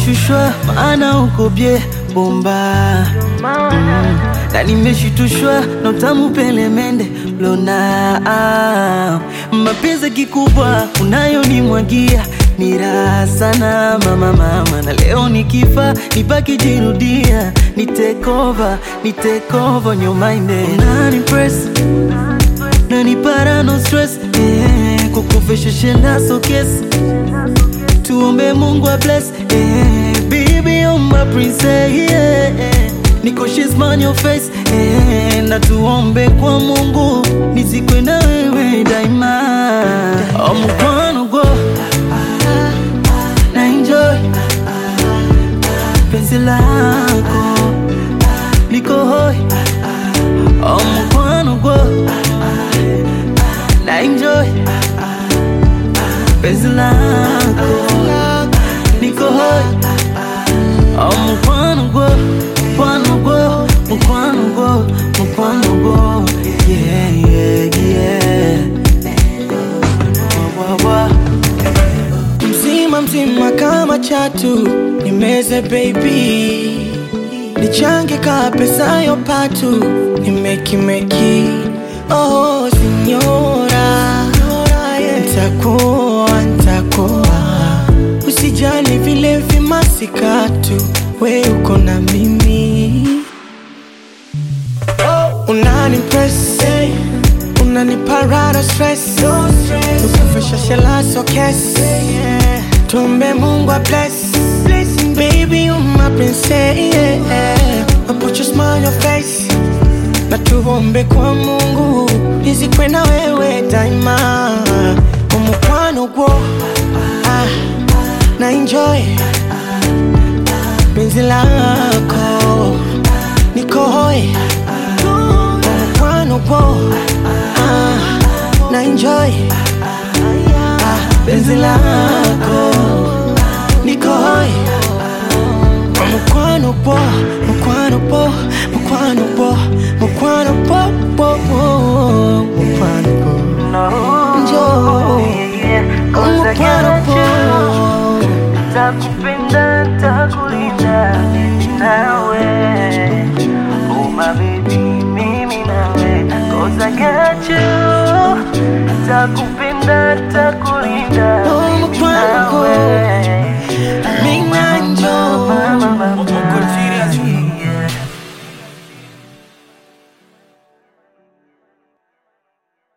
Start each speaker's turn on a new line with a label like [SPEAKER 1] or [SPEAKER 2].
[SPEAKER 1] nimeshushwa maana uko bye bomba mm. na nimeshitushwa na utamu pelemende lona ah. mapenzi kikubwa unayonimwagia ni raha sana mama mama, na leo nikifa nibaki jirudia, ni take over, ni take over your mind unani press nani para no stress eh, kukufisha shenda so kiss tuombe Mungu a bless eh, baby you're my princess yeah, eh. Niko she's on your face eh, na tuombe kwa Mungu nisikwe na wewe daima oh, mkwano go na enjoy penzi lako liko hoi oh, mkwano go na enjoy penzi lako liko hoi oh, mkwano go mkwano go mkwano go mkwano go yeah yeah yeah wa, wa, wa.
[SPEAKER 2] mzima mzima kama chatu nimeze baby nichange ka pesa yo patu nimekimeki oh sinyora ntakuwa ntakuwa usijali vile vimasikatu we uko na mimi unani press unaniparara stress ukufisha shela so kes tumbe mungu a bless blessing baby you my princess yeah. I put your smile on your face na tuombe kwa mungu nizikwe na wewe daima umukwano gwo ah, na enjoy penzi lako nikohoe umukwano gwo ah, na enjoy ah, penzi lako nikohoe mukwano po mukwano po mukwano po mukwano po po po mukwano po njoo mukwano po
[SPEAKER 1] Takupenda, takulinda nawe Oh my baby, mimi nawe Cause I got you Takupenda